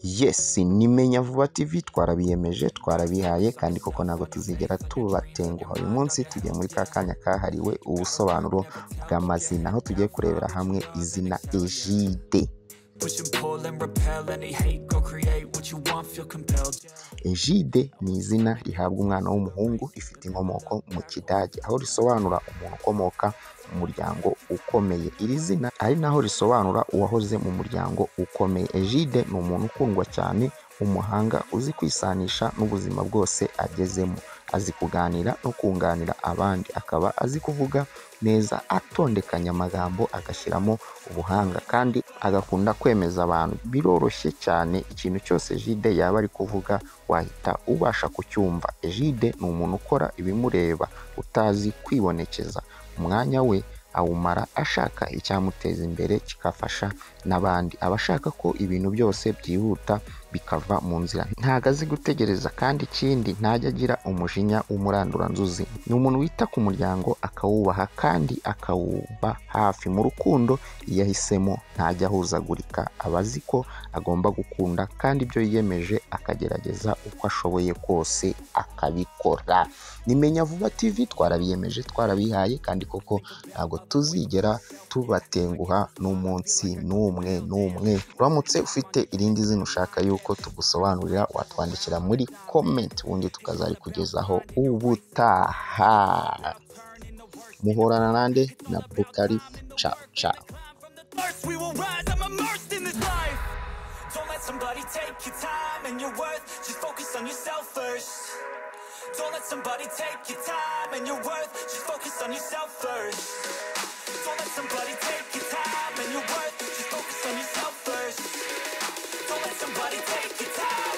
Yes ni Menya Vuba TV twarabiyemeje twarabihaye kandi koko ntabwo tuzigera tubatenguha uyu munsi tugiye muri ka kanya kahariwe ubusobanuro bw'amazina aho tugiye kurebera hamwe izina Egide Push and pull and repel any hate. Go create what you want, feel compelled. Egide ni izina rihabwa umwana w'umuhungu rifite inkomoko mu Kidage aho risobanura umuntu ukomoka mu muryango ukomeye iri zina ari naho risobanura uwahoze mu muryango ukomeye Egide ni umuntu ukundwa cyane umuhanga uzi kwisanisha n'ubuzima bwose agezemo azi kuganira no kunganira abandi akaba azi kuvuga neza atondekanya amagambo agashyiramo ubuhanga kandi agakunda kwemeza abantu biroroshye cyane ikintu cyose Egide yaba ari kuvuga wahita ubasha kucyumva Egide ni umuntu ukora ibimureba utazi kwibonekeza umwanya we awumara ashaka icyamuteza imbere kigafasha n'abandi aba ashaka ko ibintu byose byihuta bikava mu nzira ntago azi gutegereza kandi ikindi ntajya agira umujinya w'umuranduranzuzi ni umuntu wita ku muryango akawubaha kandi akawuba hafi mu rukundo iyo ahisemo ntajya ahuzagurika aba azi ko agomba gukunda kandi ibyo yiyemeje akagerageza uko ashoboye kose akabikora nimenya vuba tv twarabiyemeje twarabihaye kandi koko ntabwo tuzigera tubatenguha n'umunsi n'umwe n'umwe uramutse ufite irindi zina ushaka yuko tugusobanurira watwandikira muri komenti ubundi tukazarikugezaho ubutaha muhorana nande na bukari ca ca First we will rise. I'm immersed in this life. Don't let somebody take your time and your worth. Just focus on yourself first. Don't let somebody take your time and your worth. Just focus on yourself first. Don't let somebody take your time and your worth. Just focus on yourself first. Don't let somebody take your time.